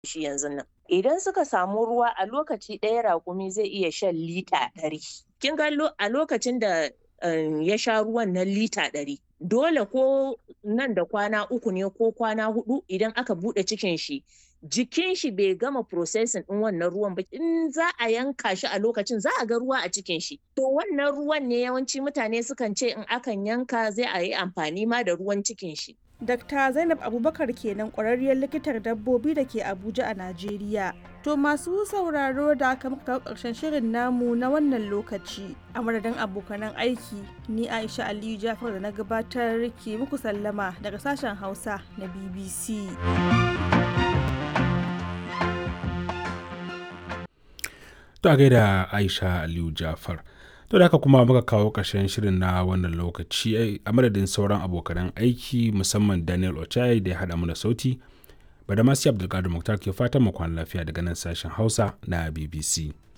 shi yanzu nan. Idan suka samu ruwa a lokaci ɗaya raƙumi zai iya shan lita ɗari. Kin ga a lokacin da ya sha ruwan nan lita ɗari. Dole ko nan da kwana uku ne ko kwana huɗu idan aka buɗe cikin shi jikin shi bai gama processing ɗin wannan ruwan ba in za a yanka shi a lokacin za a ga ruwa a cikin shi. To wannan ruwan ne yawanci mutane sukan ce in akan yanka zai a yi amfani ma da ruwan cikin shi. Dr. Zainab Abubakar kenan ƙwararriyar likitar dabbobi da ke Abuja a Najeriya. To masu sauraro da aka muka kawo ƙarshen shirin namu na wannan lokaci. A madadin abokanan aiki, ni Aisha Aliyu Jafar da na gabatar ke muku sallama daga sashen Hausa na BBC. To a gaida Aisha Aliyu Jafar. To da haka kuma muka kawo ƙarshen shirin na wannan lokaci a madadin sauran abokanan aiki musamman Daniel Ochai da ya haɗa mana sauti. Badamasi Abdulkadir Muktar ke fatan mu kwana lafiya daga nan sashen Hausa na BBC.